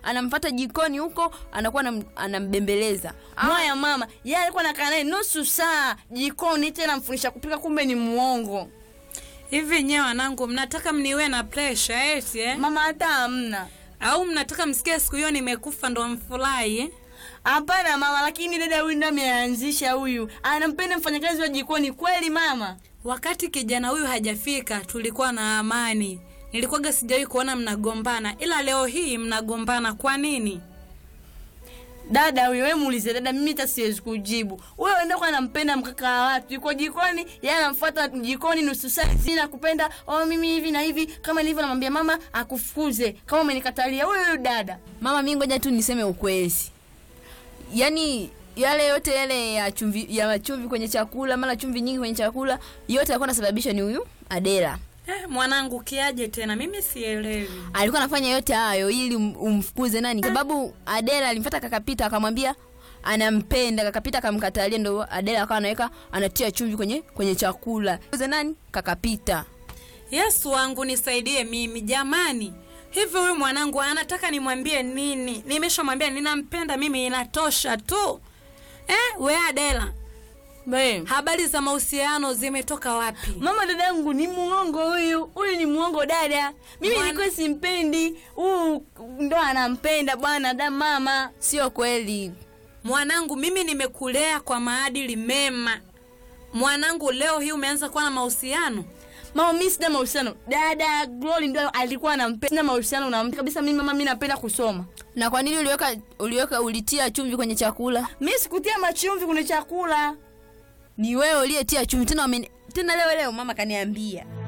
anamfata jikoni huko anakuwa anam, anambembeleza Mwaya mama, yeye alikuwa anakaa naye nusu saa jikoni, tena amfundisha kupika, kumbe ni muongo. Hivi nyewe wanangu, mnataka mniwe na pressure eti eh? Mama hata hamna. Au mnataka msikie siku hiyo nimekufa ndo mfurahi eh? Hapana mama, lakini dada huyu ndo ameanzisha huyu, anampenda mfanyakazi wa jikoni kweli mama. Wakati kijana huyu hajafika tulikuwa na amani. Nilikuwaga sijawahi kuona mnagombana, ila leo hii mnagombana. Kwa nini? Dada huyo, wewe muulize dada, mimi hata siwezi kujibu. Wewe ndio kwa anampenda mkaka wa watu, yuko jikoni, yeye anamfuata jikoni nusu saa zina kupenda, oh mimi hivi na hivi, kama nilivyo namwambia mama akufukuze kama umenikatalia. Huyo huyo dada. mama mi ngoja tu niseme ukweli yaani yale yote yale ya chumvi ya chumvi kwenye chakula mara chumvi nyingi kwenye chakula yote alikuwa anasababisha ni huyu adela Eh, mwanangu kiaje tena? Mimi sielewi. alikuwa anafanya yote hayo ili um- umfukuze nani sababu adela alimfata kakapita akamwambia anampenda kakapita akamkatalia ndo adela akawa anaweka anatia chumvi kwenye kwenye chakula Fukuze nani kakapita Yesu wangu nisaidie mimi jamani. Hivi huyu mwanangu anataka nimwambie nini? Nimeshamwambia ninampenda mimi, inatosha tu. Eh, we Adela, Bae. habari za mahusiano zimetoka wapi? Mama dada yangu ni muongo huyu. Huyu ni muongo dada. Mimi Bwana- nilikuwa simpendi. Huyu ndo anampenda bwana da mama. sio kweli Mwanangu, mimi nimekulea kwa maadili mema. Mwanangu, leo hii umeanza kuwa na mahusiano? Mama mimi sina mahusiano. Dada Glory ndo alikuwa anampenda. Sina mahusiano na mtu kabisa mimi mama mimi napenda kusoma. na kwa nini uliweka uliweka ulitia chumvi kwenye chakula Mimi sikutia machumvi kwenye chakula. ni wewe uliyetia chumvi tena wameni- tena leo leo mama kaniambia